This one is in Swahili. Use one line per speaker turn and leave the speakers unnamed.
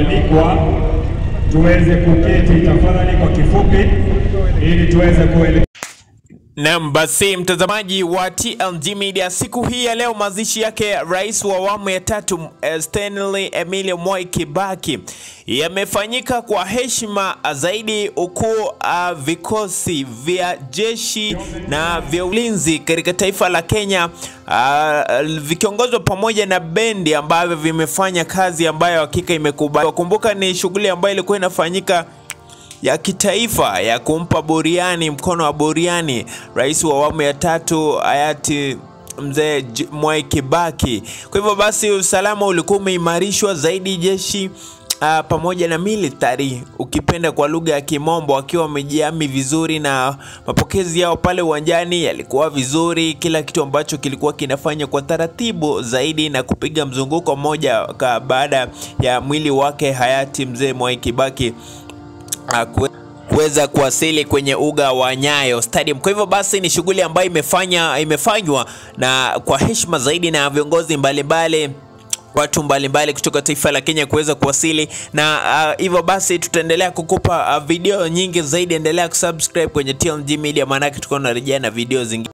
walioalikwa tuweze kuketi tafadhali kwa kifupi, ili tuweze kuele
Naam, basi mtazamaji wa TLG Media, siku hii ya leo mazishi yake rais wa awamu ya tatu eh, Stanley Emilio Moi Kibaki yamefanyika kwa heshima zaidi, huku uh, vikosi vya jeshi na vya ulinzi katika taifa la Kenya uh, vikiongozwa pamoja na bendi ambavyo vimefanya kazi ambayo hakika imekubali. Kumbuka ni shughuli ambayo ilikuwa inafanyika ya kitaifa ya kumpa buriani mkono wa buriani rais wa awamu ya tatu hayati mzee J- Mwai Kibaki. Kwa hivyo basi usalama ulikuwa umeimarishwa zaidi, jeshi uh, pamoja na military ukipenda kwa lugha ya Kimombo, wakiwa wamejiami vizuri na mapokezi yao pale uwanjani yalikuwa vizuri. Kila kitu ambacho kilikuwa kinafanya kwa taratibu zaidi na kupiga mzunguko mmoja ka- baada ya mwili wake hayati mzee Mwai Kibaki uh, kuwe- kuweza kuwasili kwenye uga wa Nyayo Stadium. Kwa hivyo basi ni shughuli ambayo imefanya imefanywa na kwa heshima zaidi na viongozi mbalimbali watu mbalimbali kutoka taifa la Kenya kuweza kuwasili na uh, hivyo basi tutaendelea kukupa uh, video nyingi zaidi. Endelea kusubscribe kwenye TLG Media, maanake tutakuwa tunarejea na video zingine.